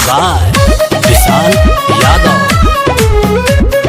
by विशाल यादव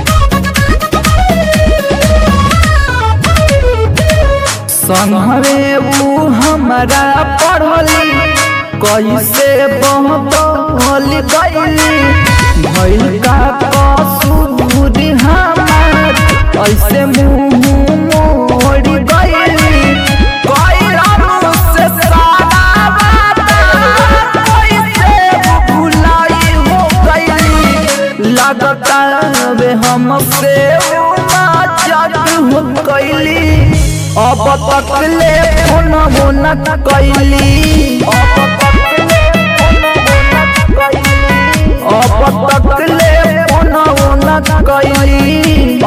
संघरे ऊ हमरा पढ़ली कैसे बहल गईली भइल का कसूर हमार ऐसे मुंह मोड़ गईली कैला से सारा बात कैसे भुलाई हो गईली लगता वे हमसे जग हो गईली अब तक ले फोन हो न कैली अब तक ले फोन हो न कैली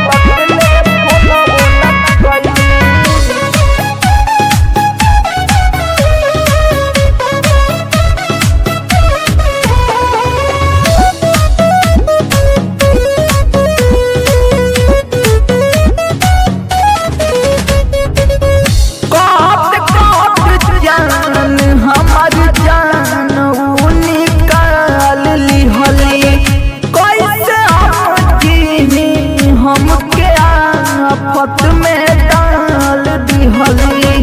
काट काट जान हमार जान ऊ निकाल लिहली कैसे हम जीनी हमके आफत में डाल दिहली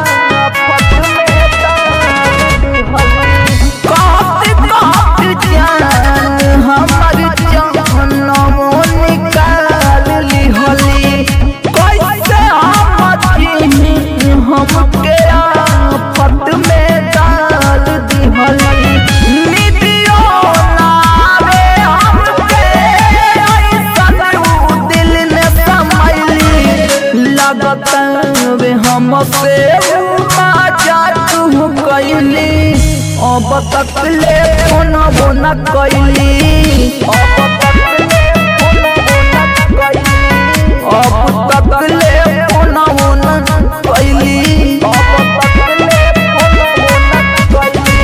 काट काट जान हमार जान ऊ निकाल लिहली कैसे हम जीनी हमके आफत में डाल दिहली निदियो नावे हमके ऐसन ऊ दिल में समैली लगत वे हमसे मजाक हो कैली अब तक ले फोन वो न कैली अब तक ले अब तक ले फोन वो न कैली अब तक ले फोन वो न कैली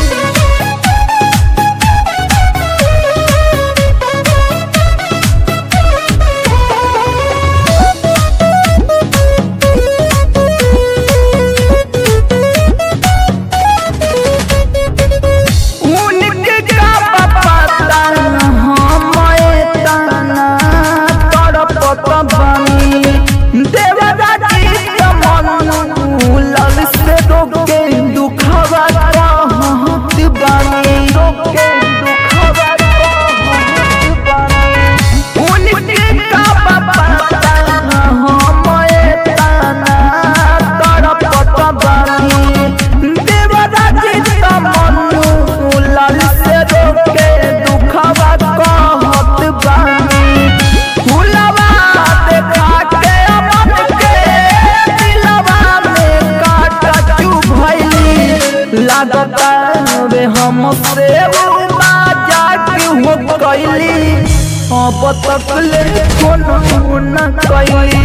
उनके का पता हमें तना तड़पत बानी देवदाजी कमन लल से रोके दुखवा कहत बानी रोके दुखवा कहत बानी उनके का पता हमें तना तड़पत बानी देवदाजी कमन लाल से रोके दुखवा कहत बानी फुलवा देखा के अमन के दिलवा में काटा चुभैली लागता वे हमसे मजाक हो कैली अब तक ले फोन न कैली